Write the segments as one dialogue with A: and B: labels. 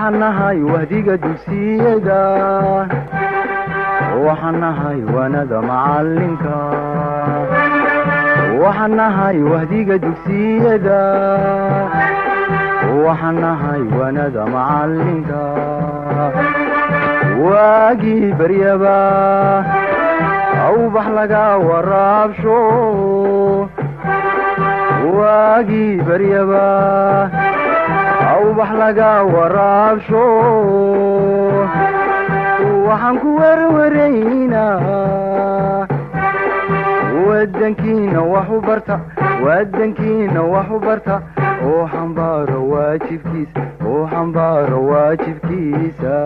A: waxaan nahay wahdiga dugsiyada waxaan nahay waanada macalinka waxaan nahay wahdiga dugsiyada waxaan nahay waanada macalinka waagii baryaba awbax laga waraabsho waagii baryaba awbax laga waraabsho waxaan ku werwaraynaa wadankiina wax u barta wadankiina wax u barta oo xambaaro waajibkiisa oo xambaaro waajibkiisa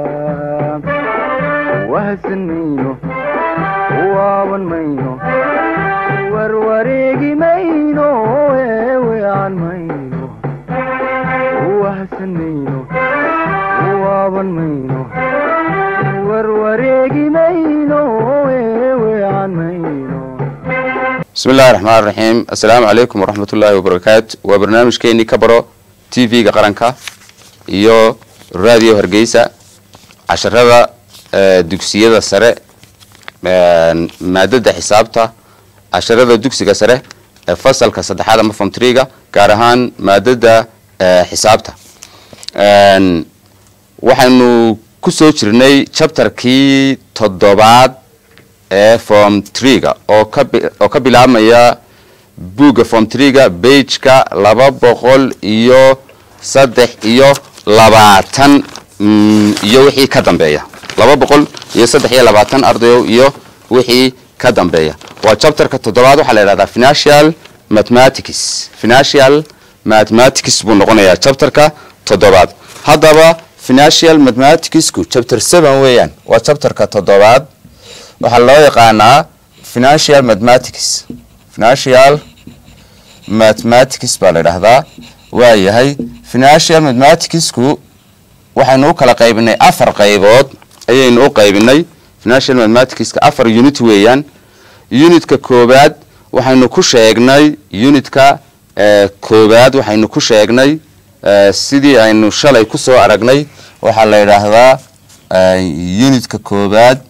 A: wahadsan mayno waaban mayno warwareegi mayno eewean mayno wahadsan mayno waaban mayno warwareegi mayno eewean mayno
B: bismi illahi raxmaan raxiim assalaamu calaykum waraxmat ullaahi wabarakaatu waa barnaamijkeenii ka baro t v-ga qaranka iyo radio hargeysa casharada dugsiyada sare maadada xisaabta casharada dugsiga sare ee fasalka saddexaad ama fomtriga gaar ahaan maadada xisaabta waxaynu kusoo jirnay chapterkii toddobaad ee form trega oo kaoo ka bilaabmaya buugga form trega bageka laba boqol iyo saddex iyo labaatan iyo wixii ka dambeeya laba boqol iyo saddex iyo labaatan ardayow iyo wixii ka dambeeya waa chapterka toddobaad waxaa la yidhahdaa financial mathematics financial mathematics buu noqonayaa chapterka toddobaad haddaba financial mathematicsku chapter seven weeyaan waa chapterka toddobaad waxaa loo yaqaanaa financial mathematics financial mathematics baa la idhahdaa waa yahay financial mathematicsku waxaynu u kala qaybinay afar qaybood ayaynu u qaybinay financial mathematicska afar unit weeyaan unitka koobaad waxaynu ku sheegnay unitka koobaad waxaynu ku sheegnay sidii aynu shalay kusoo aragnay waxaa la yidhaahdaa unitka koobaad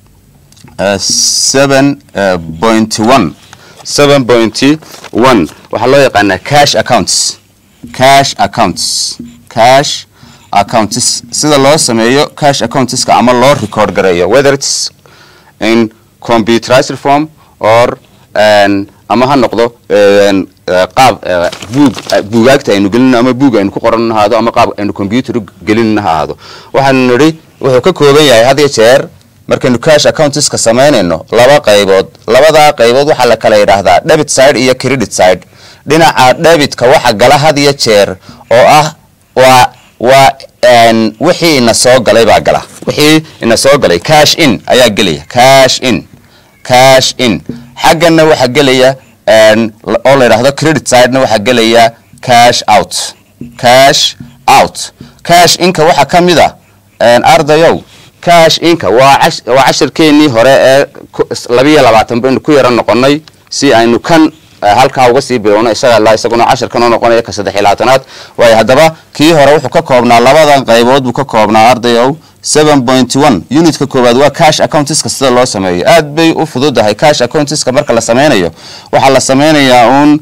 B: seven point one seven point one waxaa loo yaqaanaa cash accounts cash accounts cash accounts sida loo sameeyo cash accountiska ama loo record gareeyo whether its in computerized form or ama ha noqdo qaab buug buugaagta aynu gelin ama buug aynu ku qoran ahaado ama qaab aynu computer gelin ha ahaado waxaanu nidhi wuxuu ka kooban yahay had iyo jeer markaynu cash accountiska samaynayno laba qaybood labadaa qaybood waxaa la kala yidhaahdaa debit side iyo credit side dhinaca debitka waxa gala had iyo jeer oo ah waa waa wixii ina soo galay baa gala wixii ina soo galay cash in ayaa gelaya cash in cash in xaggana waxaa gelaya oo la yidhaahdo credit sidena waxaa gelaya cash out cash out cash inka waxaa ka mid a ardayow cash inka waa waa cashirkeenii hore ee labiiyo labaatan baynu ku yaro noqonay si aynu kan halkaa uga sii bilowno isaga la isaguna cashirkan oo noqonaya ka saddex iyo labaatanaad waayo haddaba kii hore wuxuu ka koobnaa labadan qaybood buu ka koobnaa ardayow seven point one unitka koowaad waa cash accountiska sida loo sameeyo aad bay u fududahay cash accountiska marka la sameynayo waxaa la sameynayaa uun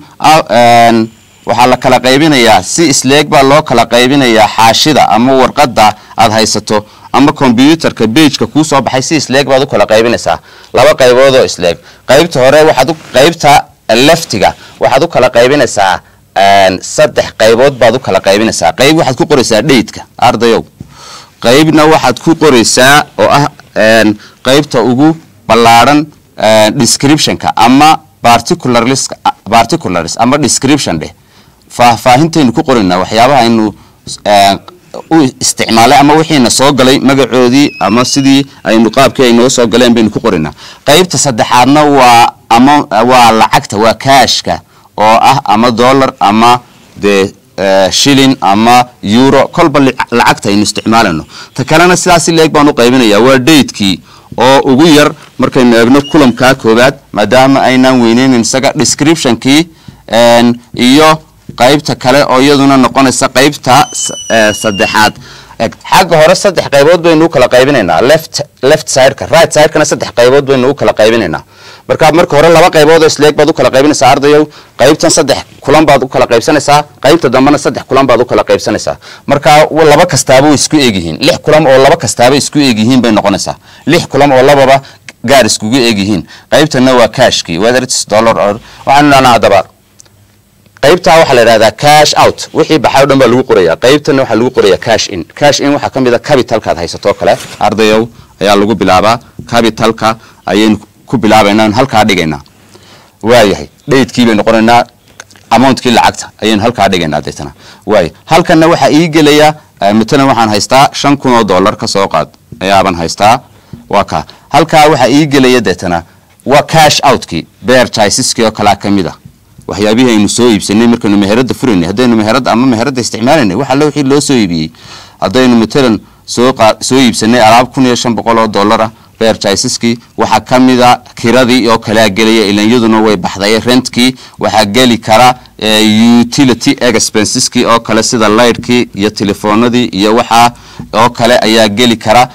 B: waxaa la kala qaybinayaa si isleeg baa loo kala qaybinayaa xaashida ama warqada aad haysato ama combyuterka bageka kuu soo baxay si isleeg baad u kala qaybinaysaa laba qaybood oo isleeg qaybta hore waxaad qaybta leftiga waxaad u kala qaybinaysaa saddex qaybood baad u kala qaybinaysaa qayb waxaad ku qoraysaa dhaydka ardayow qaybna waxaad ku qoraysaa oo ah qaybta ugu ballaadhan descriptionka ama particulars ama description dheh faahfaahintaynu ku qoraynaa waxyaabaha aynu u isticmaalay ama wixiina soo galay magacoodii ama sidii aynu qaabkii ay noo soo galeen baynu ku qoraynaa qaybta saddexaadna waa ama waa lacagta waa kaashka oo ah ama dollar ama dee shilin ama euro kolba lacagta aynu isticmaalayno ta kalena sidaasi leeg baan u qaybinaya waa daydkii oo ugu yar markaynu eegno kulamkaa koobaad maadaama aynaan weyneynin isaga descriptionkii iyo qaybta kale oo iyaduna noqonaysa qaybta saddexaad eg xagga hore saddex qaybood baynu u kala qaybinaynaa left left sideka right sidekana saddex qaybood baynu u kala qaybinaynaa marka marka hore laba qaybood oo isleeg baad u kala qaybinaysaa ardayow qaybtan saddex kulan baad u kala qaybsanaysaa qaybta dambena saddex kulan baad u kala qaybsanaysaa marka laba kastaaba way isku egyihiin lix kulan oo laba kastaaba isku egyihiin bay noqonaysaa lix kulan oo lababa gaar iskugu egyihiin qaybtana waa cashkii whether it's dollar or waxaanu dhahnaa haddaba qaybtaa waxaa la yidhahdaa cash out wixii baxay o dhan baa lagu qorayaa qaybtana waxaa lagu qorayaa cash in cash in waxaa ka mid a capitalkaad haysato kale ardayow ayaa lagu bilaabaa capitalka ayaynu ku bilaabaynaa halkaa dhigaynaa waayahay dhaydkii baynu qoraynaa amountkii lacagta ayaynu halkaa dhigaynaa deetana waaya halkanna waxaa ii gelaya matalan waxaan haystaa shan kun oo dollar ka soo qaad ayaaban haystaa waa kaa halkaa waxaa ii gelaya deetana waa cash outkii beer jaisaskii oo kalaa ka mid a waxyaabihii aynu soo iibsanay markaynu meherada furaynay haddaynu meherada ama meherada isticmaalaynay wax alle wixii loo soo iibiyey haddaynu matalan soo soo iibsanay alaab kun iyo shan boqol oo dollar ah beer jaisaskii waxaa ka mid a kiradii oo kalea gelaya ilan iyaduna way baxday rentkii waxaa geli kara utility expenseski oo kale sida lightkii iyo telefoonadii iyo waxaa oo kale ayaa geli kara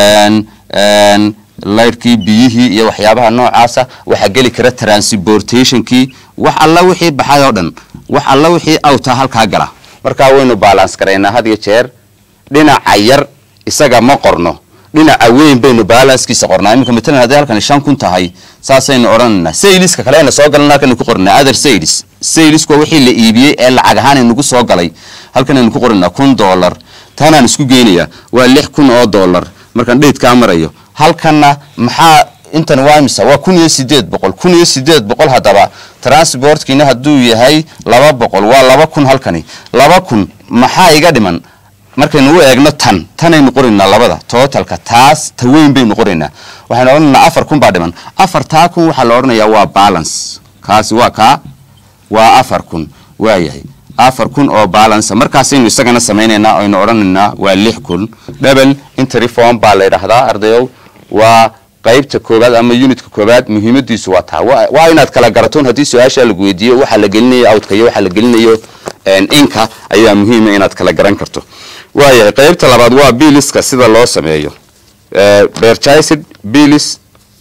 B: lightkii biyihii iyo waxyaabaha noocaasa waxaa geli kara transportationkii wax alla wixii baxay oo dhan wax alla wixii awta halkaa gala markaa waynu balance garaynaa had iyo jeer dhinaca yar isaga ma qorno dhinaca weyn baynu balanskiisa qornaa iminka matalan hadday halkani shan kun tahay saasaynu odhanaynaa sayliska kale ayna soo galan halkaynu ku qoranaa other saylis saylisku waa wixii la iibiyey ee lacag ahaan inagu soo galay halkan aynu ku qoranaa kun dollar taanaan isku geynayaa waa lix kun oo dollar markaan dhaydkaa marayo halkanna maxaa intan waa imisa waa kun iyo sideed boqol kun iyo sideed boqol haddaba transportkiina hadduu yahay laba boqol waa laba kun halkani laba kun maxaa iga dhiman markaynu u eegno tan tanaynu qoraynaa labada tootalka taas ta weyn baynu qoraynaa waxaynu odhanaynaa afar kun baa dhiman afartaa kun waxaa la odhanayaa waa balance kaasi waa kaa waa afar kun waayahay afar kun oo balance markaasaynu isagana samaynaynaa aynu odhanaynaa waa lix kun double interreform baa la yidhaahdaa ardayow waa qaybta koobaad ama unitka koobaad muhiimadiisu waa taa waa inaad kala garatoon haddii su-aasha lagu weydiiyo waxaa la gelinayo outka iyo waxaa la gelinayo inka ayaa muhiima inaad kala garan karto waayahay qaybta labaad waa biliska sida loo sameeyo berchicid bilis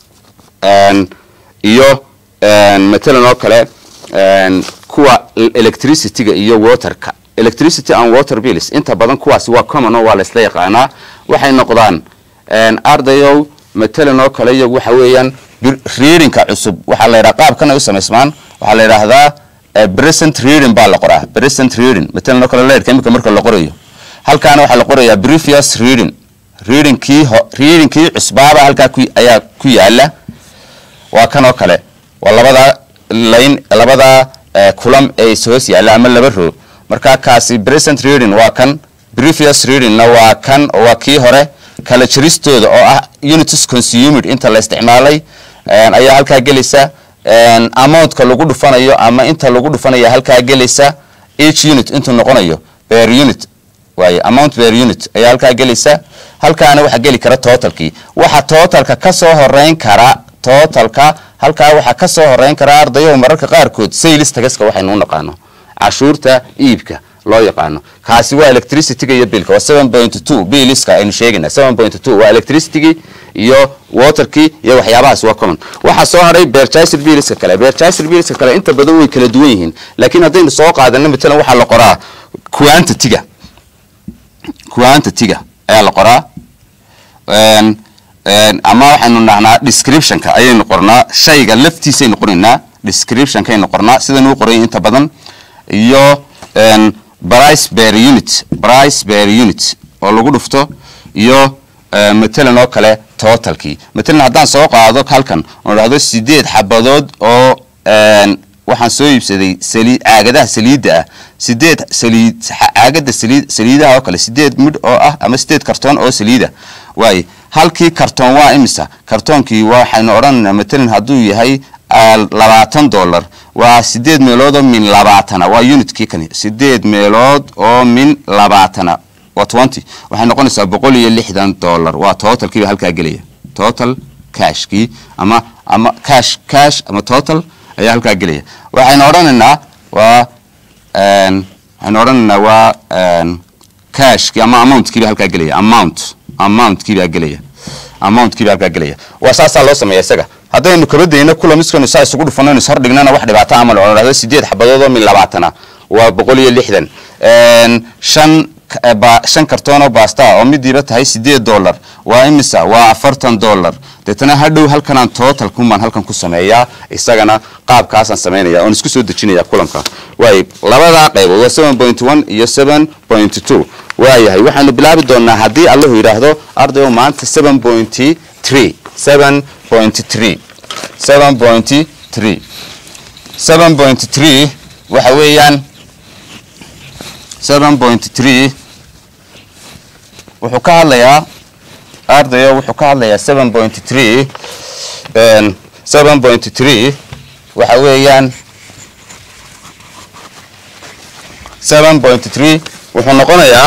B: iyo matalan oo kale kuwa electricityga iyo waterka electricity and water bills inta badan kuwaasi waa common oo waa la isla yaqaanaa waxay noqdaan ardayow matalan oo kale iyagu waxa weeyaan readingka cusub waxaa la yidhaha qaabkan ay u samaysmaan waxaa la yidhaahdaa present reading baa la qoraa present reading matalan oo kale leerka imika marka la qorayo halkaana waxaa la qorayaa previous reading readingkii readingkii cusbaaba halkaa ku ayaa ku yaala waa kan oo kale waa labada line labada kulam ee is hoos yaalla ama laba roo marka kaasi present reading waa kan previous readingna waa kan waa kii hore kala jiristooda oo ah unities consumed inta la isticmaalay ayaa halkaa gelaysa amountka lagu dhufanayo ama inta lagu dhufanaya halkaa gelaysa each unit intuu noqonayo per unit waaye amount per unit ayaa halkaa gelaysa halkaana waxaa geli kara totalkii waxa totalka ka soo horeyn kara totalka halkaa waxaa ka soo horeyn kara ardayo mararka qaarkood saylis tagaska waxaynu u naqaano cashuurta iibka loo yaqaano kaasi waa electricityga iyo bilka waa seven point two biliska aynu sheegayna seven point two waa electricitygi iyo waterkii iyo waxyaabahaas waa common waxaa soo haray berchaiser biliska kale berchaiser biliska kale inta badan way kala duwan yihiin laakiin haddaynu soo qaadano matalan waxaa la qoraa quantity-ga quantity-ga ayaa la qoraa ama waxaynu dhahnaa descriptionka ayaynu qornaa shayga laftiisaynu qoraynaa descriptionkaynu qornaa sidanuu qoray inta badan iyo price per unit price per unit oo lagu dhufto iyo matalan oo kale totalkii matalan haddaan soo qaado halkan oo dhahdo sideed xabadood oo waxaan soo iibsaday sali caagadaha saliidda ah sideed saliid caagada saliid saliidaha oo kale sideed midh oo ah ama sideed kartoon oo saliida waaye halkii kartoon waa imisa kartoonkii waxaynu odhanaynaa matalan hadduu yahay labaatan dollar waa sideed meelood oo min labaatana waa unitkii kani sideed meelood oo min labaatana waa twenty waxay noqonaysaa boqol iyo lixdan dollar waa totalkiiba halkaa gelaya total cashkii ama ama cash cash ama total ayaa halkaa gelaya waxaynu odhanaynaa waa waxaynu odhanaynaa waa cashkii ama amountkiiba halkaa gelaya amount amountkiibaa gelaya amountkiiba halkaa gelaya waa saasaa loo sameeya isaga haddaynu kabadayna kula miskanu saa isugu dhufano is hordhignana wax dhibaato amal oo dhahdo sideed xabadood oo min labaatana waa boqol iyo lixdan shan shan kartoon oo baasta oo midiiba tahay sideed dollar waa imisa waa afartan dollar deetana hadhow halkanaan total kumaan halkan ku sameeyaa isagana qaabkaasaan samaynaya oon isku soo dejinaya kulanka waay labadaa qaybood waa seven point one iyo seven point two waayahay waxaanu bilaabi doonaa haddii allahu yidhaahdo ardayo maanta seven point three seven point three seven point three seven point three waxa weeyaan seven point three wuxuu ka hadlayaa ardayo wuxuu ka hadlayaa seven point three seven point three waxa weeyaan seven point three wuxuu noqonayaa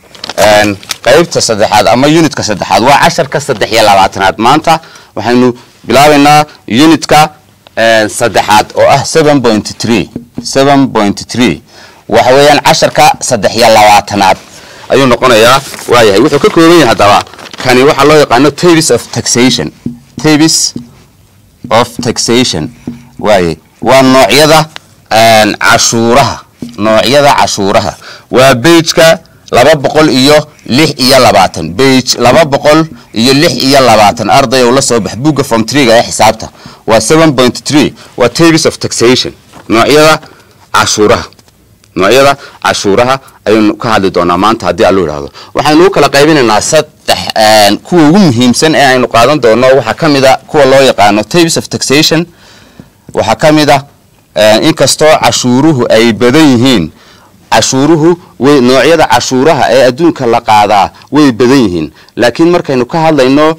B: qaybta saddexaad ama unitka saddexaad waa casharka saddex iyo labaatanaad maanta waxaynu bilaabaynaa unitka saddexaad oo ah seven point three seven point three waxa weeyaan casharka saddex iyo labaatanaad ayuu noqonayaa waayahay wuxuu ka kooban yahay haddaba kani waxaa loo yaqaano tavis of taxation tavis of taxation waaye waa noocyada cashuuraha noocyada cashuuraha waa beijka laba boqol iyo lix iyo labaatan beij laba boqol iyo lix iyo labaatan arday ou la soo bax buugga form treega ee xisaabta waa seven point three waa tavis of taxation noocyada cashuuraha noocyada cashuuraha ayaynu ka hadli doonaa maanta haddii allu idhaahdo waxaynu u kala qaybinaynaa saddex kuwa ugu muhiimsan ee aynu qaadan doono waxaa ka mid a kuwa loo yaqaano tavis of taxation waxaa ka mid a inkastoo cashuuruhu ay badan yihiin cashuuruhu way noocyada cashuuraha ee adduunka la qaadaa way badan yihiin laakiin markaynu ka hadlayno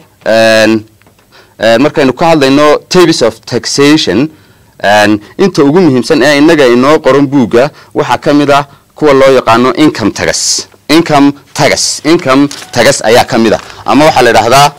B: markaynu ka hadlayno tavis of taxation inta ugu muhiimsan ee innaga inoo qoran buugga waxaa ka mid ah kuwa loo yaqaano income tagas income tagas income tagas ayaa ka mid ah ama waxaa la idhahdaa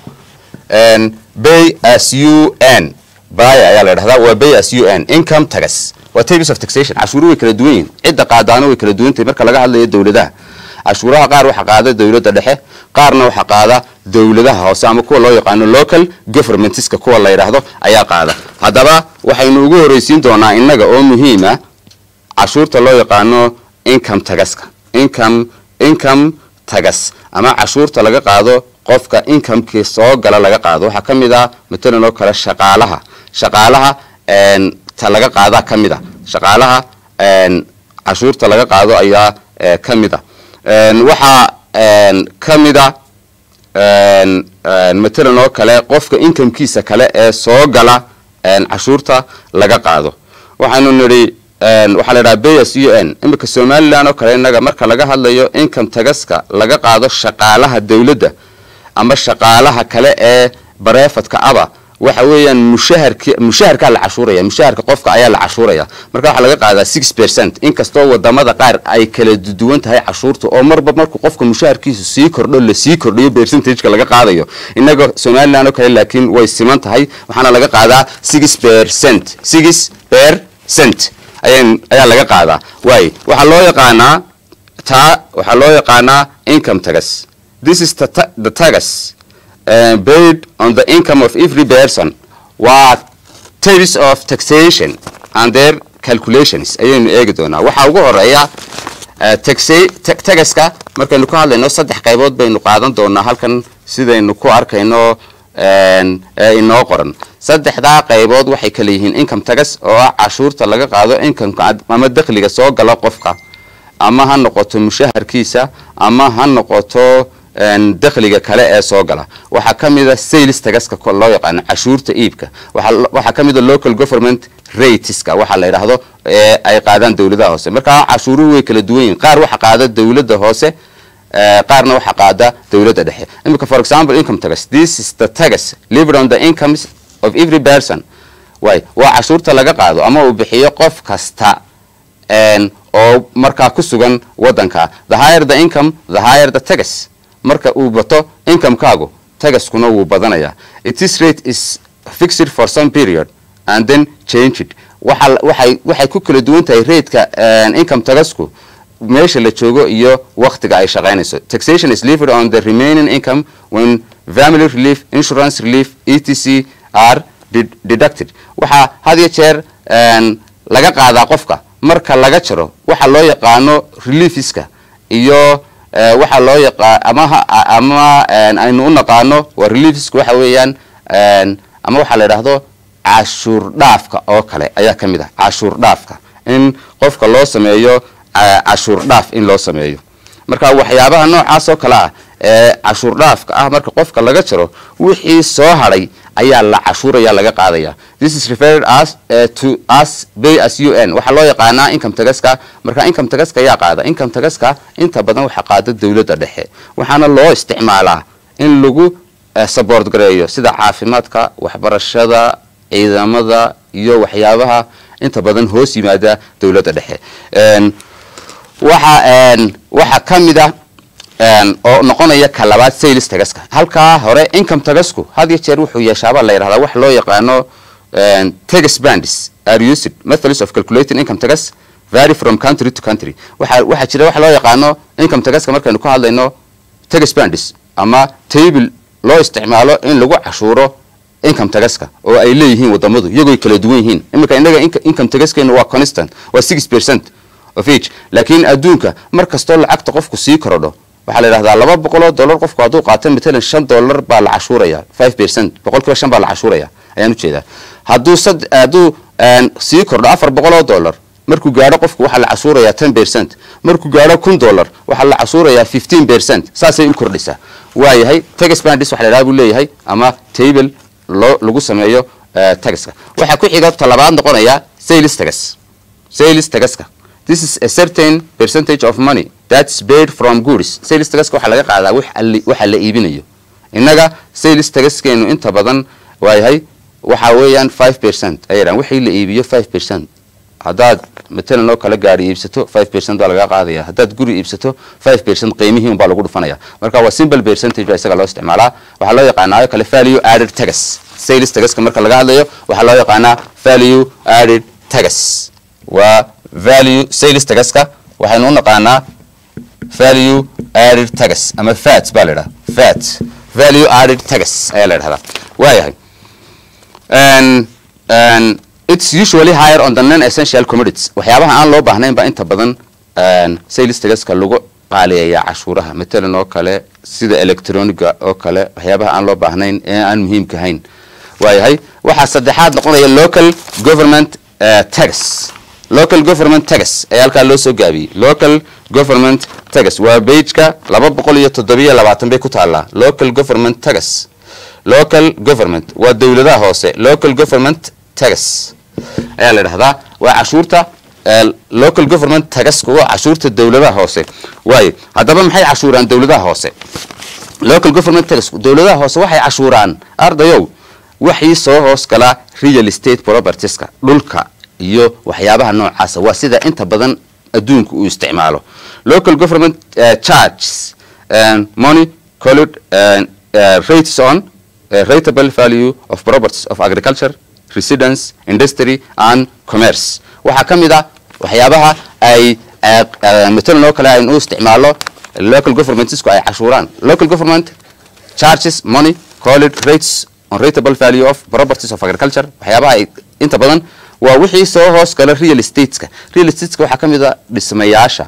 B: bay as u n bay ayaa la idhahdaa waa bay as u n income tagas waa tavis of taxation cashuuru way kala duwan yihin cidda qaadaana way kala duwan tahay marka laga hadlayo dowladaha cashuuraha qaar waxaa qaada dowladda dhexe qaarna waxaa qaada dowladaha hoose ama kuwa loo yaqaano local governmentska kuwa la yidhaahdo ayaa qaada haddaba waxaynu ugu horreysiin doonaa innaga oo muhiima cashuurta loo yaqaano income tagaska income income tagas ama cashuurta laga qaado qofka incomekii soo gala laga qaado waxaa ka mid ah matalan oo kale shaqaalaha shaqaalaha ta laga qaadaa ka mid a shaqaalaha cashuurta laga qaado ayaa ka mid a waxaa ka mid a matalan oo kale qofka incomekiisa kale ee soo gala cashuurta laga qaado waxaanu nidhi waxaa la idhaha bayas u n iminka somalilan oo kale innaga marka laga hadlayo income tagaska laga qaado shaqaalaha dowladda ama shaqaalaha kale ee bareefadka aba waxa weeyaan mushaharki mushaharkaa la cashuuraya mushaharka qofka ayaa la cashuuraya marka waxaa laga qaadaa six percent inkastoo wadamada qaar ay kala duwan tahay cashuurta oo marba markuu qofka mushaharkiisu sii kordho lasii kordhiyo percentageka laga qaadayo inaga somalilan oo kale laakiin way siman tahay waxaana laga qaadaa six percent six percent ayaa laga qaadaa waay waxaa loo yaqaanaa taa waxaa loo yaqaanaa income tagas this is the tagas Uh, based on the income of every person waa tavis of taxation and their calculations ayaynu eegi doonaa waxaa ugu horeeya tagaska markaynu ka hadlayno saddex qaybood baynu qaadan doonaa halkan sidaynu ku arkayno ee inoo qoran saddexdaa qaybood waxay kala yihiin income tagas oo ah cashuurta laga qaado incomeka ama dakhliga soo gala qofka ama ha noqoto mushaharkiisa ama ha noqoto dakhliga kale ee soo gala waxaa ka mid a sales tagaska loo yaqaano cashuurta iibka waxaa ka mid a local government rateska waxaa la yidhaahdo ee ay qaadaan dowladaha hoose markaa cashuuruhu way kala duwan yihin qaar waxa qaada dowladda hoose qaarna waxa qaada dowladda dhexe imika for example income tagas this is the tagas lived on the incomes of every person way waa cashuurta laga qaado ama uu bixiyo qof kasta oo markaa ku sugan wadanka the higher the income the higher the tagas marka uu bato incomekaagu tagaskuna wuu badanayaa itis rate is fixed for some period and then changed waxay waxay ku kala duwan tahay rateka income tagasku meesha la joogo iyo waktiga ay shaqaynayso taxation is levied on the remaining income when family relief insurance relief etc are de- deducted waxaa had iyo jeer een, laga qaadaa qofka marka laga jaro waxa loo yaqaano reliefiska iyo eh, waxa loo yaqa ama ha- ama een, aynu u naqaano waa reliefiska waxa weeyaan een, ama waxaa la yidhaahdo cashuur dhaafka oo kale ayaa ka mid ah cashuur dhaafka in qofka loo sameeyo eh, cashuur dhaaf in loo sameeyo marka waxyaabaha noocaas oo kale ah ee cashuur dhaafka ah marka qofka laga jaro wixii soo hadhay ayaa la cashuuraya laga qaadaya this is referred as uh, to as pay as un waxaa loo yaqaanaa income tagaska marka income tagaska ayaa qaada income tagaska inta badan waxa qaada dowladda dhexe waxaana loo isticmaalaa in lagu eh, support gareeyo sida caafimaadka waxbarashada ciidamada iyo waxyaabaha inta badan hoos yimaada dowladda dhexe Een, waxa een, waxa ka mid ah een, oo noqonaya ka labaad sales tagaska halkaa hore income tagasku had iyo jeer wuxuu yeeshaabaa la yidhahdaa wax loo yaqaano een, tax bands are used methods of calculating income tax vary from country to country waxa waxaa jira wax loo yaqaano income tagaska markaynu ka hadlayno tax bands ama table loo isticmaalo in lagu cashuuro income tagaska oo ay leeyihiin wadamadu iyagoo ay kala duwan yihiin iminka innaga inca- income tagaskeenu waa constant waa six percent of each laakiin adduunka mar kastoo lacagta qofku sii korodho waxaa la yidhahdaa laba boqoloo dollar qofku hadduu qaato matalan shan dollar baa la cashuuraya five percent boqolkiiba shan baa la cashuuraya ayaan ujeedaa hadduu sad hadduu een, sii kordho afar boqoloo dollar markuu gaadho qofku waxaa la cashuurayaa ten percent markuu gaadho kun dollar waxaa la cashuurayaa fifteen percent saasay u kordhisaa waayahay tax bandis waxa la yidhaha buu leeyahay ama table loo lagu sameeyo eh, taxka waxaa ku xiga talabaad noqonaya sales tax sales tagaska this is a certain percentage of money that's paid from goods sales tagaska waxaa laga qaadaa wax alli- waxa la iibinayo innaga sales tagaskeenu inta badan waayahay waxa weeyaan five percent ay yidhahan wixii la iibiyo five percent haddaad matalan oo kale gaari iibsato five percent baa laga qaadaya haddaad guri iibsato five percent qiimihii unbaa lagu dhufanaya marka waa simple percentage baa isaga loo isticmaalaa waxaa loo yaqaanaa oo kale value added tax sales tagaska marka laga hadlayo waxaa loo yaqaanaa value added tax waa value sales tagaska waxaynu u naqaanaa value added tax ama fat baa la idhaha fat value added tax ayaa la idhahdaa waayahay and and it's usually higher on the non-essential commodities waxyaabaha aan loo baahnayn baa inta badan and sales tagaska lagu qaaliyayaa cashuuraha matalan oo kale sida electroniga oo kale waxyaabaha aan loo baahnayn ee aan muhiimka ahayn waayahay waxaa saddexaad noqonaya local government uh, tax local government tax ayaa halkaa loo soo gaabiyey local government tax waa beijka laba boqol iyo toddobiyo labaatan bay ku taallaa local government tax local government waa dowladaha hoose local government tax ayaa la dhahdaa waa cashuurta eh, local government taxku waa cashuurta dowladaha hoose waayo haddaba maxay cashuuraan dowladaha hoose local government tax dowladaha hoose waxay cashuuraan ardayow waxii soo hoos gala real estate propertieska dhulka iyo waxyaabaha noocaasa waa sida inta badan adduunku uu isticmaalo local government uh, charges and money colored and uh, rates on uh, rateable value of properties of agriculture residence industry and commerce waxaa ka mid ah waxyaabaha ay uh, uh, matalan oo kale aynu u isticmaalo local governmentsku ay cashuuraan local government charges money called rates on rateable value of properties of agriculture waxyaabaha ay inta badan waa wixii soo hoos gala real estateska real estateska waxaa ka mid a dhismayaasha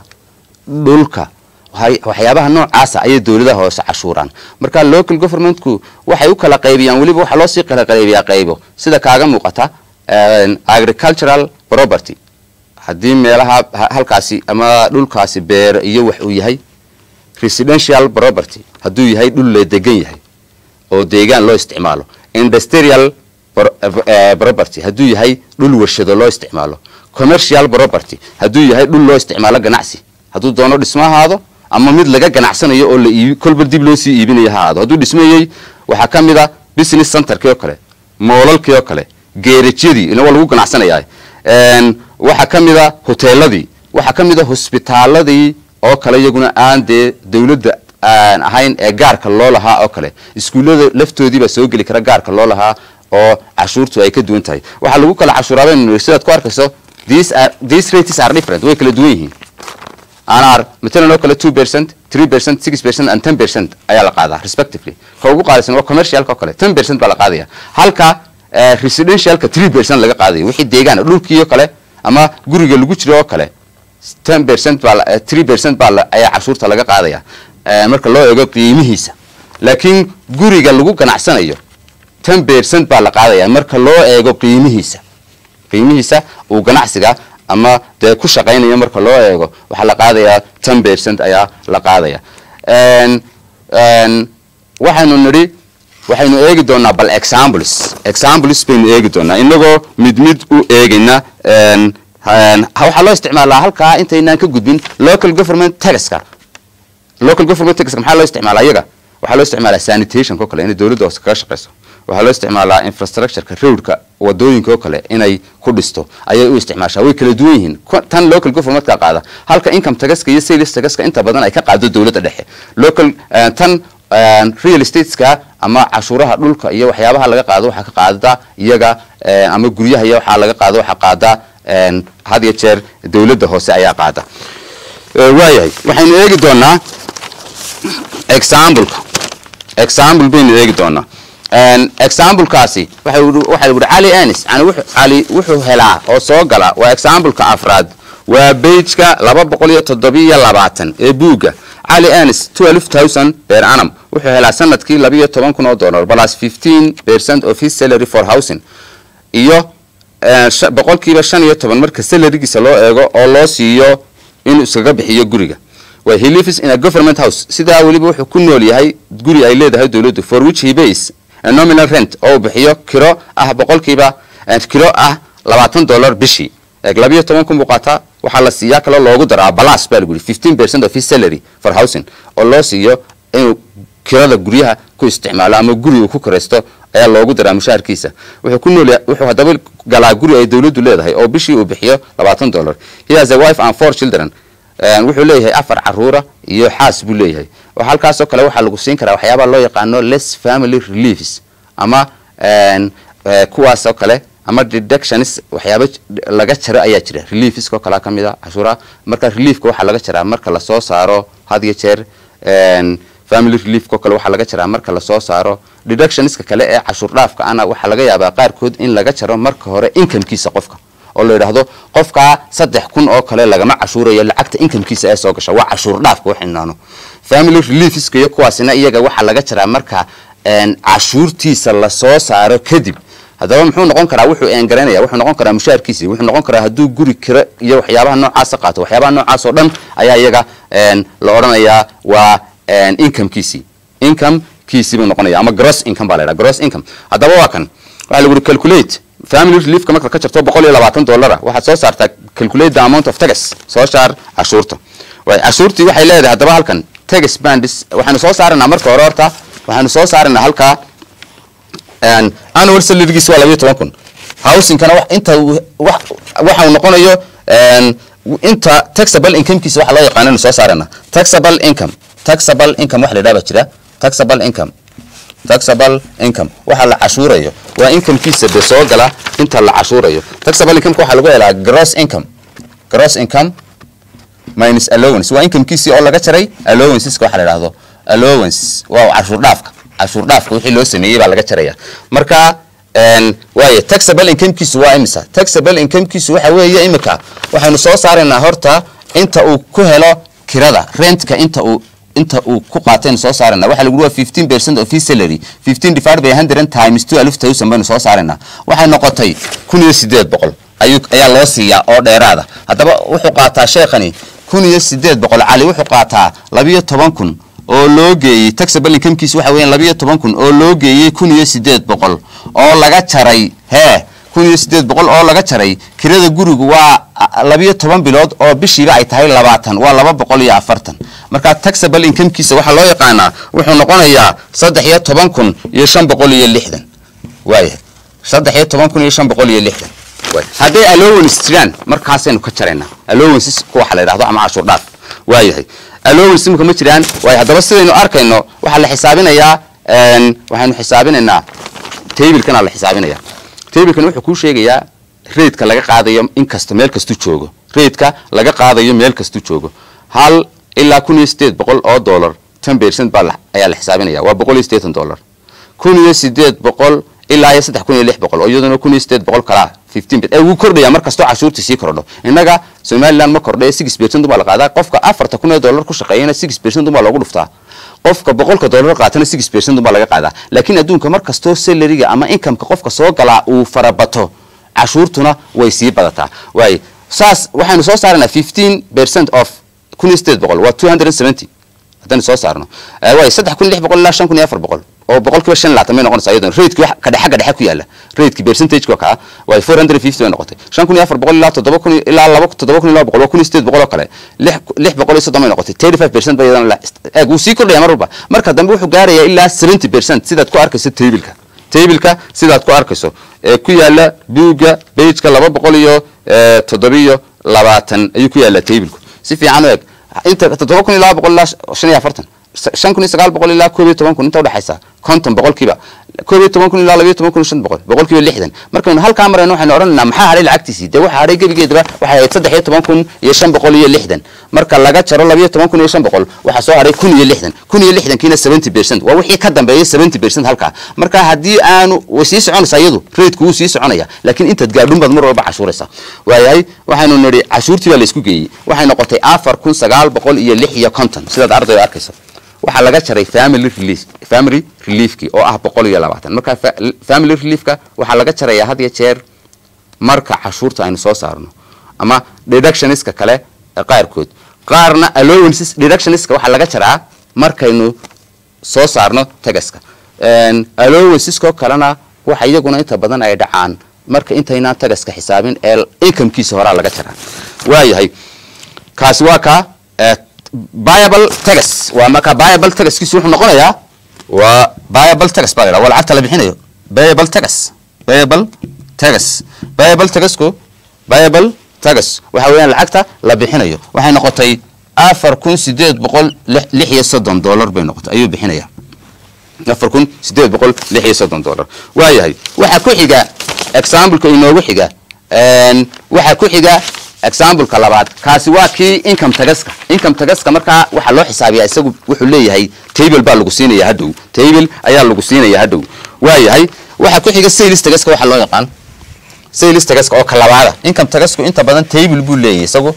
B: dhulka waxay- waxyaabaha noocaasa ayay dowladaha hoose cashuuraan marka local governmentku waxay u kala qaybiyaan weliba waxaa loo sii kala qaybiyaa qaybo sida kaaga muuqata een, agricultural property haddii meelaha ha- halkaasi ama dhulkaasi beer iyo wax uu yahay residential property hadduu yahay dhul la degan yahay oo deegaan loo isticmaalo industrial pro- eh, property hadduu yahay dhul warshado loo isticmaalo commercial property hadduu yahay dhul loo isticmaalo ganacsi hadduu doono dhismo ahaado ama mid laga ganacsanayo oo la iibi kolba dib loo sii iibinayo ha ahaado hadduu dhismayey waxaa ka mid a business centerkii oo kale moolalkii oo kale geerajyadii ina waa lagu ganacsanayaa Een, waxaa ka mid a hoteeladii waxaa ka mid a hosbitaaladii oo kale iyaguna aan dee dowladda aan ahayn ee gaarka loo lahaa oo kale iskuullada laftoodii baa soo geli kara gaarka loo lahaa oo cashuurtu ay ka duwan tahay waxaa lagu kala cashuuraaba sidaad ku arkayso these are these rates are different way kala duwan yihiin anar matalan oo kale two percent three percent six percent and ten percent ayaa la qaadaa respectively ka ugu qaalisan waa commercialka oo kale ten percent baa la qaadaya halka eh, residentialka three percent laga qaadayo wixii deegaan dhulkii oo kale ama guriga lagu jiro oo kale ten percent baa la- three percent baa la- ayaa cashuurta laga qaadaya eh, marka loo eego qiimihiisa laakiin guriga lagu ganacsanayo ten percent baa la qaadaya marka loo eego qiimihiisa qiimihiisa uu ganacsiga ama dee ku shaqaynayo marka loo eego waxaa la qaadayaa ten percent ayaa la qaadaya En- en, waxaynu nidhi waxaynu eegi doonaa bal examples examples baynu eegi doonaa inagoo mid mid u eegayna en, en, waxaa loo isticmaalaa halkaa intaynaan ka gudbin local government taxka local government taxka maxaa loo isticmaalaa iyaga waxaa loo isticmaalaa sanitation oo kale inay dowladda hoose kaga shaqeyso waxaa loo isticmaalaa infrastructureka roadka wadooyinka oo kale inay ku dhisto ayay u isticmaashaa way kala duwan yihiin Ku- tan local governmentka qaada halka income taxka iyo sales taxka inta badan ay ka qaado dowladda dhexe local eh, tan eh, real estateska ama cashuuraha dhulka iyo waxyaabaha laga qaado waxaa ka qaada iyaga eh, ama guryaha iyo waxaa laga qaado waxaa qaada en, had iyo jeer dowladda hoose ayaa qaada Eh, waayahay waxaynu eegi doonaa exampleka example baynu eegi doonaa En, examplekaasi waxa uu- waxa uu cali anis yani wuxuu cali wuxuu helaa oo soo gala waa exampleka afraad waa pageka laba boqol iyo toddobiyo labaatan ee buugga cali anis twelve thousand per annum wuxuu helaa sanadkii labiyo toban kun oo dollar plus fifteen percent of his salary for housing iyo eh, sha- boqolkiiba shan iyo toban marka salarigiisa loo eego oo loo siiyo inuu iskaga bixiyo guriga waa he lives in a government house sidaa weliba wuxuu ku nool yahay guri ay leedahay dowladdu for which he pays a nominal rent oo uu bixiyo kiro ah boqolkiiba eh, kiro ah labaatan dollar bishii eeg labiyo toban kun buu qaataa waxaa la siiyaa kaloo loogu daraa balas baa lagu yidhi fifteen percent of his salary for housing oo loo siiyo inuu kirada guryaha ku isticmaalo ama guri uu ku kiraysto ayaa loogu daraa mushaharkiisa wuxuu ku nool yahay- wuxuu haddaba galaa guri ay dowladdu leedahay oo bishii uu bixiyo labaatan dollar he has a wife and four children En, wuxuu leeyahay afar caruura iyo xaas buu leeyahay oo halkaasoo kale waxaa lagu siin karaa waxyaabaa loo yaqaano less family reliefs ama en, eh, kuwaasoo kale ama deductions waxyaaba j- laga jaro ayaa jira reliefskoo kalea ka mid a cashuuraha marka reliefka waxaa laga jaraa marka lasoo saaro had iyo jeer en, family reliefko kale waxaa laga jaraa marka lasoo saaro deductionska kale ee cashuur dhaafka ana waxaa laga yaabaa qaarkood in laga jaro marka hore incomekiisa qofka oo la yidhaahdo qofkaa saddex kun oo kale lagama cashuurayo lacagta incomekiisa ee soo gasha waa cashuur dhaafka waxaynaano family reliefska iyo kuwaasina iyaga waxaa laga jaraa marka en, cashuurtiisa lasoo saaro kadib haddaba muxuu noqon karaa wuxuu eengaranaya wuxuu noqon karaa mushaharkiisii wuxuu noqon karaa hadduu guri kiro iyo waxyaabaha noocaasa qaato waxyaabaha noocaas oo dhan ayaa iyaga en, la odhanayaa waa en, incomekiisii incomekiisii buu noqonaya ama gross income baa la yidhaha gross income haddaba waa kan waxaa lagu yidhi calculate family reliefka marka ka jarto boqol iyo labaatan dollara waxaad soo saartaa calculate the amount of tax soo saar cashuurta way cashuurtii waxay leedahay haddaba halkan tax bandis waxaynu soo saaranaa marka hore horta waxaynu soo saaranaa halkaa en, annual salarygiis waa labayo toban kun housingkana wax inta uu- wax waxa uu noqonayo en, inta taxable incomekiisa waxa loo yaqaano inu soo saarana taxable income taxable income wax la yidhaha baa jira taxable income taxable income waxa la cashuurayo waa incomekiisa de soo gala inta la cashuurayo taxable income waxaa lagu helaa gross income gross income minus allowance waa incomekiisii oo laga jaray allowanceska waxa la yidhaahdo allowance waa cashuur dhaafka cashuur dhaafka wixii loo sameeyey baa laga jaraya marka en, waaye taxable incomekiisu waa imisa taxable incomekiisu waxa weeye imika waxaynu soo saaraynaa horta inta uu ku helo kirada rentka inta uu inta uu ku qaataynu soo saarayna waxa lagu waa 15 percent of his salary 15 divided by 100 times 12000 baynu soo saaraynaa waxay noqotay kun iyo sideed boqol ayuu ayaa loo siiyaa oo dheeraada haddaba wuxuu qaataa sheekhani kun iyo sideed boqol cali wuxuu qaataa labiyo toban kun oo loo geeyey taxable incomekiisa waxa weeyaan labiyo toban kun oo loo geeyey kun iyo sideed boqol oo laga jaray hee kun iyo sideed boqol oo laga jaray kirada gurigu waa a- labiyo toban bilood oo bishiiba ay tahay labaatan waa laba boqol iyo afartan marka taxable incomekiisa waxaa loo yaqaanaa wuxuu noqonayaa saddex iyo toban kun iyo shan boqol iyo lixdan waaya saddex iyo toban kun iyo shan boqol iyo lixdan waaya hadday allowance jiraan markaasaynu ka jaraynaa allowances kuwa waxa la yidhahdo ama cashuur dhaaf waayahay allowance imika ma jiraan waayo haddaba sidaynu arkayno waxaa la xisaabinayaa en, waxaynu xisaabinaynaa tablekana la xisaabinaya tablekan wuxuu kuu sheegayaa raidka laga qaadayo in kasta meel kastuu joogo raidka laga qaadayo meel kastuu joogo hal ilaa kun iyo sideed boqol oo dollar ten percent baa ayaa la xisaabinaya waa boqol iyo siddeetan dollar kun iyo sideed boqol ilaa iyo saddex kun iyo lix boqol oo iyaduna kun iyo sideed boqol kalaa fifteen ee wuu kordhaya mar kastoo cashuurta sii kordho innaga somaliland ma kordhay six percent baa la qaadaa qofka afarta kun ee dollar ku shaqeeyana six percent baa loogu dhuftaa qofka boqolka dollar qaatana six percent baa laga qaadaa laakiin adduunka mar kastoo salariga ama incomeka qofka soo galaa uu farabato cashuurtuna way sii badataa waaye saas waxaynu soo saarnaa fifteen percent of kun iyo sideed boqol waa two hundred and seventy haddaynu soo saarno waaye saddex kun lix boqol ilaa shan kun iyo afar boqol oo boqolkiiba shan laatan may noqonaysa iyaduna raidki wax kadhe xagga dhexe ku yaala raidki percentageka kaa waa four hundred and fifty bay noqotay shan kun iyo afar boqol ilaa toddoba kun ilaa laba toddoba kun iyo laba boqol waa kun iyo sideed boqol oo kale lix lix boqol iyo soddon bay noqotay thirty five percent ba iyadana eeg wuu sii kordhaya mar walba marka dambe wuxuu gaarayaa ilaa seventy percent sidaad ku arkayso tabilka tabilka sidaad ku arkayso ee ku yaala buugga bageka laba boqol iyo toddobiyo labaatan ayuu ku yaala tabilku si fiican u eg inta toddoba kun iyo laba boqol ilaa shan iyo afartan shan kun iyo sagaal boqol ilaa koob iyo toban kun inta udhexaysa konton boqolkiiba koob iyo toban kun ilaa labiyo toban kun iyo shan boqol boqolkiiba lixdan markaynu halkaa marayno waxaynu odhanaynaa maxaa hadhay lacagtiisii dee waxa hadhay gebigeedaba waxay ahayd saddex iyo toban kun iyo shan boqol iyo lixdan marka laga jaro labiyo toban kun iyo shan boqol waxaa soo hadhay kun iyo lixdan kun iyo lixdankiina seventy percent waa wixii ka dambeeyay seventy percent halkaa marka haddii aanu way sii soconaysaa iyadu raidku wuu sii soconaya laakiin intaad gaadhun baad mar walba cashuuraysaa waayahay waxaynu nidhi cashuurtii baa laysku geeyey waxay noqotay afar kun sagaal boqol iyo lix iyo konton sidaad ardayda arkayso waxaa laga jaray family relief family reliefki oo ah boqol iyo labaatan marka family reliefka waxaa laga jarayaa had iyo jeer marka cashuurta aynu soo saarno ama deductioniska kale qaarkood qaarna allowances deductioniska waxaa laga jaraa markaynu soo saarno tagaska allowancesko kalena waxa iyaguna inta badan ay dhacaan marka intaynaan tagaska xisaabin ee incomekiisa horaa laga jaraa waayahay kaasi waa ka biable tagas waa marka biable tagaskiisu wuxuu noqonayaa waa biable tagas baa la waa lacagta la bixinayo biable tagas biable tagas biable tagasku biable tagas waxa weeyaan lacagta la bixinayo waxay noqotay afar kun sideed boqol lix iyo soddon dollar bay noqotay ayuu bixinaya afar kun sideed boqol lix iyo soddon dollar waayahay waxaa ku xiga exampleka inoogu xiga waxaa ku xiga exampleka labaad kaasi waa kii income tagaska income tagaska markaa waxaa loo xisaabiyaa isagu wuxuu leeyahay table baa lagu siinaya hadhow table ayaa lagu siinaya hadhow waayahay waxaa ku xiga sales tagaska waxaa loo yaqaan sales tagaska oo ka labaada income tagasku inta badan table buu leeyahay isagu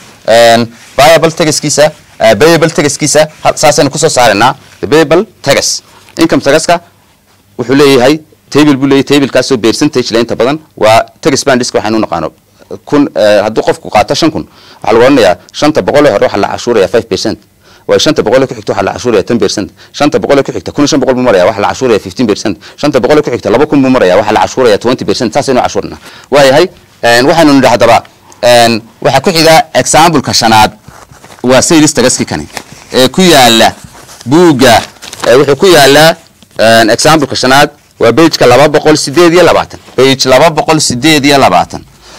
B: viable tagaskiisa payable tagaskiisa saasaynu kusoo saaraynaa payable tagas income tagaska wuxuu leeyahay table buu leeyahay tablekaasoo percentage le inta badan waa tagas bandiska waxaynu naqaano kun hadduu qofku qaato shan kun waxaa lagu odhanayaa shanta boqol ee hore waxaa la cashuuraya five percent waa shanta boqol ee ku xigta waxaa la cashuuraya ten percent shanta boqol ee ku xigta kun iyo shan boqol buu maraya waxaa la cashuuraya fifteen percent shanta boqol ee ku xigta laba kun buu maraya waxaa la cashuuraya twenty percent saasaynu cashuurna waayahay waxaynu nidhi haddaba waxaa ku xiga exampleka shanaad waa sales tagaski kani ee ku yaala buugga wuxuu ku yaalaa exampleka shanaad waa bageka laba boqol sideed iyo labaatan bage laba boqol sideed iyo labaatan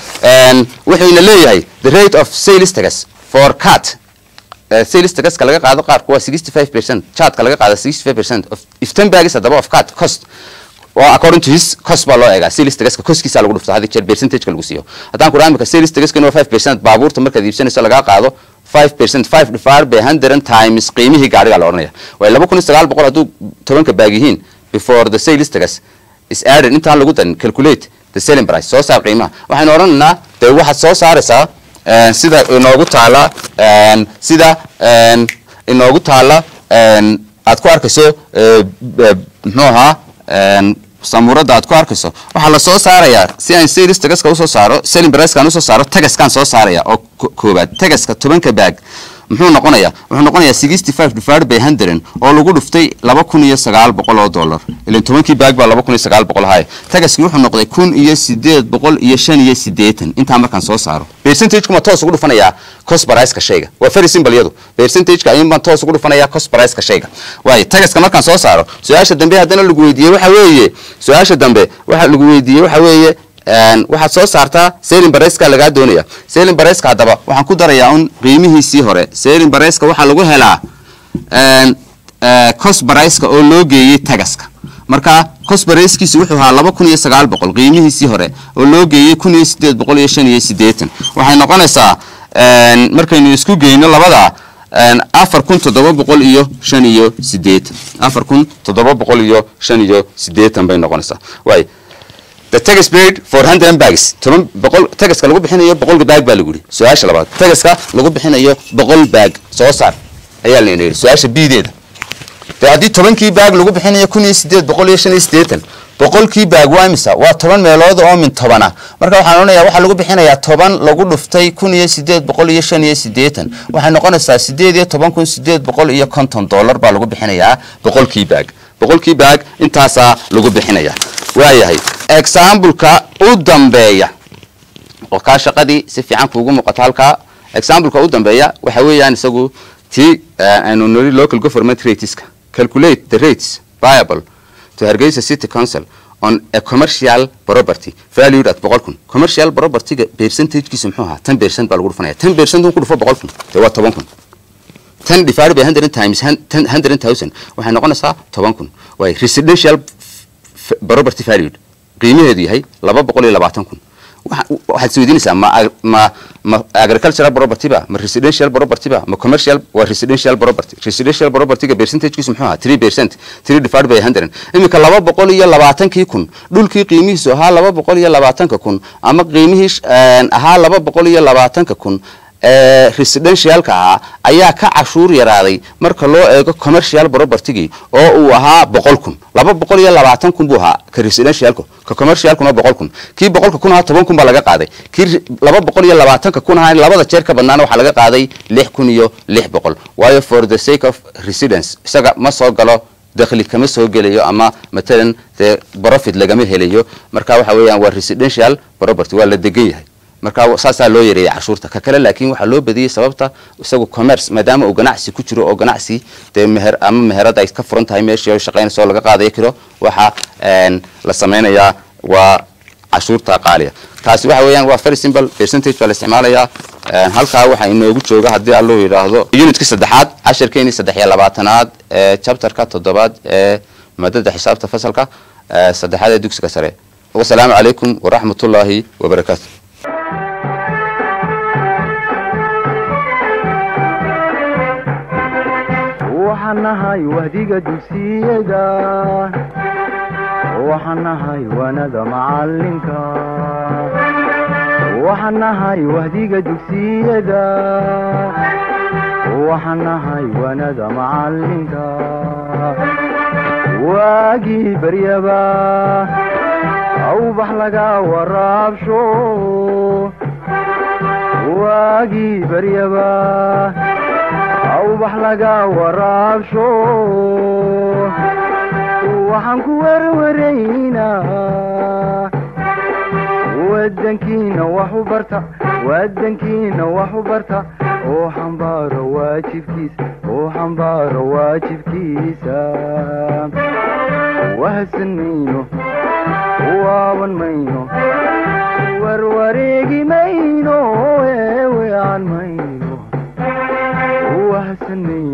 B: wuxuuna leeyahay the rate of sales tagas for cat sales tagaska laga qaado qaarku waa sixty five percent chartka laga qaado sixty five percent of if ten bags haddaba of cat cost waa according to his cost baa loo eegaa sales tagaska costkiisa lagu dhufto hadii jeer percentageka lagu siiyo haddaan ku dhaha imika sales tagaska waa five percent baabuurta markaad iibsanayso lagaa qaado five percent five divided by hundred times qiimihii gaariga la odhanaya waayo laba kun iyo sagaal boqol hadduu tobanka baag yihiin before the sales tagas is added intaan lagu darin calculate the selling price soo saar qiimaha waxaynu odhanaynaa dee waxaad soo saaraysaa sida inoogu taala sida inoogu taala aad ku arkayso muxuu ahaa samuuradda aad ku arkayso waxaa la soo saarayaa si aan sales tagaska usoo saaro selling pricekaan usoo saaro tagaskaan soo saaraya oo koobaad tagaska tobanka baag muxuu noqonayaa wuxuu noqonayaa sixty five divided by hundred oo lagu dhuftay laba kun iyo sagaal boqol oo dollar ilan tobankii baag baa laba kun iyo sagaal boqol ahay tagaskii wuxuu noqday kun iyo sideed boqol iyo shan iyo sideetan intaa markaan soo saaro percentage kuma toos ugu dhufanayaa cost price-ka shayga waa very simple iyadu percentage-ka ayuun baan toos ugu dhufanayaa cost price-ka shayga waayo tagaska markaan soo saaro su-aasha dambe haddana lagu weydiiyey waxa weeye su-aasha dambe waxa lagu weydiiyey waxa weeye waxaad soo saartaa selin bareska lagaa doonaya selin bareska haddaba waxaan ku darayaa un qiimihiisii hore selin bareska waxaa lagu helaa cos bareska oo loo geeyey tagaska marka cos bareskiisi wuxuu ahaa laba kun iyo sagaal boqol qiimihiisii hore oo loo geeyey kun iyo sideed boqol iyo shan iyo sideetan waxay noqonaysaa markaynu isku geyno labada afar kun toddoba boqol iyo shan iyo sideetan afar kun toddoba boqol iyo shan iyo sideetan bay noqonaysaa waay the tax paid for hundred bags toban boqol tagaska lagu bixinayo boqol baag baa lagu yidhi su-aasha labaad tagaska lagu bixinayo boqol baag soo saar ayaa layna yidhi su-aasha bideeda de haddii tobankii baag lagu bixinayo kun iyo sideed boqol iyo shan iyo sideetan boqolkii baag waa imisa waa toban meelood oo min tobana marka waxaan odhanayaa waxaa lagu bixinayaa toban lagu dhuftay kun iyo sideed boqol iyo shan iyo sideetan waxay noqonaysaa sideed iyo toban kun sideed boqol iyo konton dollar baa lagu bixinayaa boqolkii baag boqolkii baag intaasaa lagu bixinaya waayahay exambleka u dambeeya oo kaa shaqadii si fiican kuugu muuqato halkaa exambleka u dambeeya waxa weeyaan isagu tii aynu niri local government rateska calculate the rates viable to Hargeysa City Council on a commercial property valued at boqol kun commercial propertyga percentagekiisa muxuu ahaa ten percent baa lagu dhufanaya ten percent ku dhufo boqol kun dee waa toban kun ten divided by hundred times hundred thousand waxay noqonaysaa toban kun waay residential property valued qiimaheedu yahay laba boqol iyo labaatan kun waxaad isweydiinaysaa ma ma ma agricultural property ba ma residential property ba ma commercial waa residential property residential propertyga percentagekiisu muxuu ahaa three percent three divided by hundred iminka laba boqol iyo labaatankii kun dhulkii qiimihiisu ahaa laba boqol iyo labaatanka kun ama qiimihii ahaa laba boqol iyo labaatanka kun residentialka ahaa ayaa ka cashuur yaraaday marka loo eego commercial propertygii oo uu ahaa boqol kun laba boqol iyo labaatan kun buu ahaa ka residentialku ka commercialkuna boqol kun kii boqolka kun ahaa toban kun baa laga qaaday kii laba boqol iyo labaatanka kun ahaa labada jeer ka badnaana waxaa laga qaaday lix kun iyo lix boqol waayo for the sake of residence isaga ma soo galo dakhli kama soo gelayo ama matalan dee profit lagama helayo marka waxa weeyaan waa residential property waa la degan yahay marka saasaa loo yareeyay cashuurta ka kale laakiin waxaa loo badiyey sababta isagu commerce maadaama uu ganacsi ku jiro oo ganacsi dee meher ama meherada ay ka furan tahay meeshii oo shaqaynaysa oo laga qaadayo kiro waxa la sameynayaa waa cashuurta qaaliya taasi waxa weeyaan waa very simple percentage baa la isticmaalayaa halkaa waxaa inoogu jooga haddii alluu yidhaahdo unitka saddexaad casharkeeni saddex iyo labaatanaad ee chapterka toddobaad ee maadada xisaabta fasalka saddexaad ee dugsiga sare wasalaamu calaykum waraxmatullaahi wabarakaatu
A: waxaan nahay wahdiga dugsiyada waxaan nahay wanada macalinka waxaan nahay wahdiga dugsiyada waxaan nahay wanada macalinka waagii baryaba awbax laga waraabsho waagii baryaba awbax laga waraabsho waxaan ku werwaraynaa wadankiina wax u barta wadankiina wax u barta oo xambaaro waajibkiisa oo xambaaro waajibkiisa wahadsan mayno waaban mayno warwareegi mayno eewean mayno wahadsan mayno